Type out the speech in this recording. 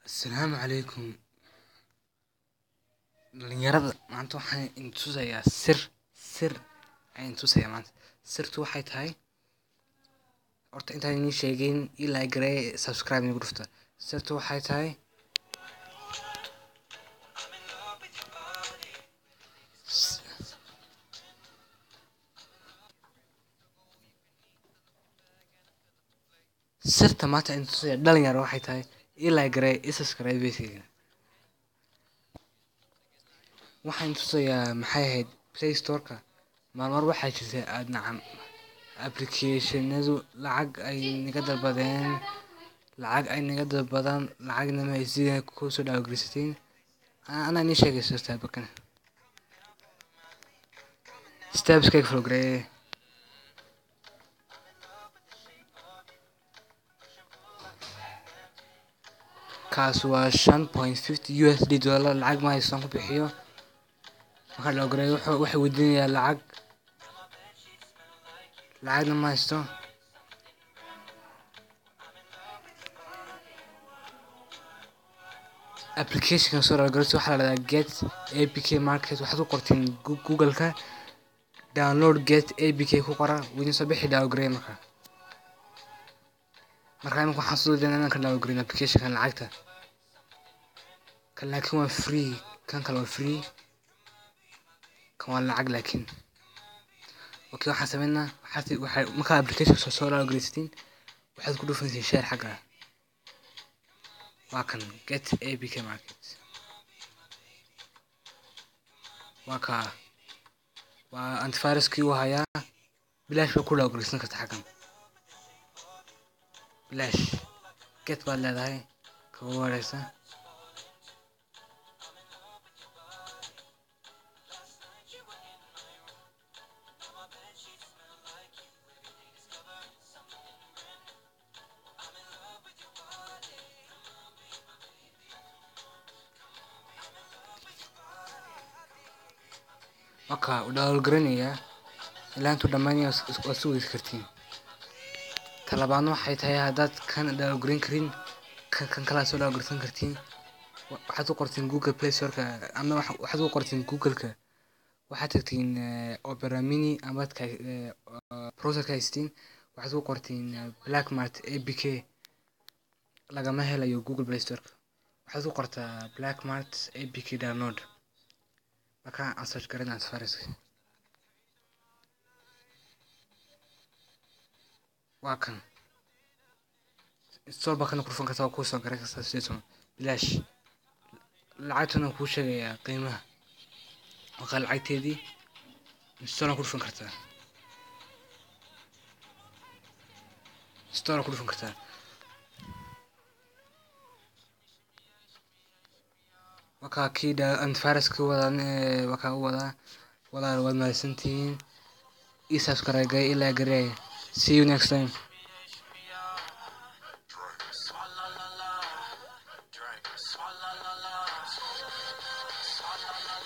Asalaamu calaykum dhalinyarada maanta waxaan idin tusayaa sir sir ayaan idin tusayaa maanta sirtu waxay tahay horta intaan idin sheegin ii like gareeye subscribe nagu dhufta sirtu waxay tahay sirta maanta idin tusayaa dhalinyaro waxay tahay ii like gareeye ii subscribe beskeyga waxaan tusayaa maxay ahayd play storeka maalmar waxaa jirta aad nacam applicationadu lacag ay naga dalbadeen lacag ay naga dalbadaan lacagna ma sida kusoo dhaawagelisatiin anaa nii sheegayso staabakan staabskayga follow gareeye kaas waa shan point fifty u s d dollar lacag ma haystaan ku bixiyo markaa dhawgareeyo wuxuu waxay weydiinayaa lacag lacagna ma haysto applicationka soo dhawgareyso waxaa la dhahdaa get apk market waxaad ku qortiin google-ka download get apk ku qora widin soo bixi dhawgareeya marka markaa imika waxaan soo dayna inaan ka dhawgareyn applicationkan lacagta kan laakiin waa free kan kale waa free kan waa lacag laakiin okay waxaan sameynaa waxaad waxay markaa applicationka soo soo dhawgareysatiin waxaad ku dhufanaysiin share xagga waa kan get apk market waa kaa waa antiviruskii uu hayaa bilaash baa ku dhawgareysan karta xaggan bilaash get baad leedahay kaga wareysa marka u dhawalgaranayaa ilaa intuu dhammaanaya waad sugeysi kartiin talabaadna waxay tahay haddaad kan dhawalgarin karin kan kan kalaa soo dhawalgarsan kartiin waxaad u qortiin google play storeka ama waxaad u qortiin google-ka waxaad tagtiin opera mini amaad ka browserka haystiin waxaad u qortiin blackmart apk lagama helayo google play storeka waxaad u qortaa blackmart apk download markaa aan search garan antiviruska waa kan install baa kana kurfan kartaa waa kuu soo garan kartaa sideetan bilaash lacagtana kuu sheegayaa qiimaha markaa lacagteedii install ku dhufan kartaa install ku dhufan kartaa wakaa kii dha antiviruska wadan wakaa u wadaa walaal waad mahadsantihiin ii subscribe gareey ilaa gareey see you next time Swalla la la, drink, swalla la la, swalla la la.